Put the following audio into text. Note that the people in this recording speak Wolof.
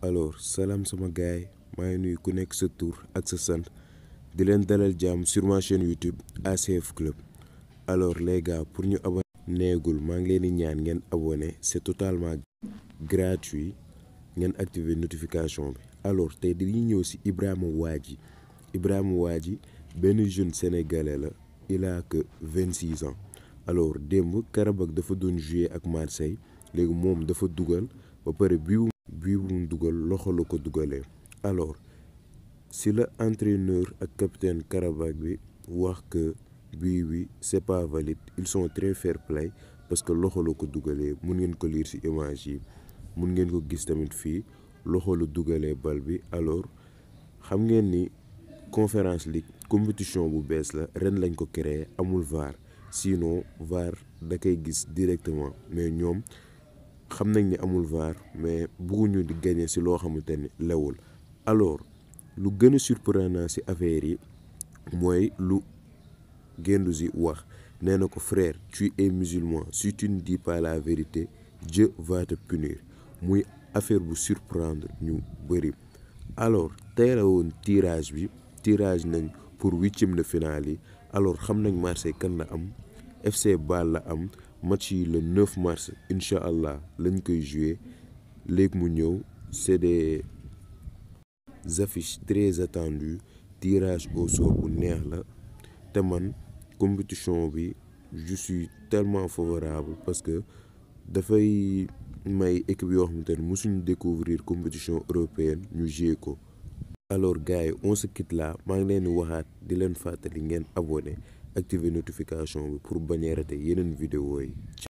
alors salaam sama gaay maa ngi nuyu ku nekk sa tur ak sa sant di leen dalal jàmm sur ma chaîne YouTube ACF Club alors les gars pour ñu abonné neegul maa ngi leen di ñaan ngeen abonné c'est totalement gratuit ngeen activer notification bi alors tey dañuy ñëw ci Ibrahima Wadji Ibrahima Wadji benn jeune sénégalais la il a que vingt six ans alors démb Karabakh dafa doon jouer ak Marseille léegi moom dafa dugal ba pare bii bii bu mu dugal loxo la ko dugalee alors si la entraîneur ak capitaine Karabakh bi wax que bii bi c'est pas valide ils sont très fair play parce que loxo la ko dugalee mun ngeen ko lire ci image yi mun ngeen ko gis tamit fii loxo la dugalee bal bi alors xam ngeen ni conférence league compétition bu bees la ren lañ ko créé amul VAR sinon VAR da koy gis directement mais ñoom xam nañ ni amul VAR mais bëgguñu di gagner ci loo xamante ni lewul alors lu gën a surprenant ci affaire yi mooy lu Guendouzi wax nee na ko frère tu es musulman si tu ne dis pas la vérité Dieu va te punir muy affaire bu surprendre ñu bëri alors tey la woon tirage bi tirage nañ pour huitième de finale yi alors xam nañ Marseille kan la am FC Bâle la am match yi le 9 mars incha allah lañ koy jouer léegi mu ñëw c'est des affiches très attendues tirage au sort bu neex la te man compétition bi je suis tellement favorable parce que dafay may équipe yoo xamante ne mosuñu découvrir compétition européenne ñu jouer ko alors gars yi on se quitte là maa ngi leen di waxaat di leen fàttali ngeen abonné activer notification bi pour bañ a rater yeneen vidéo yi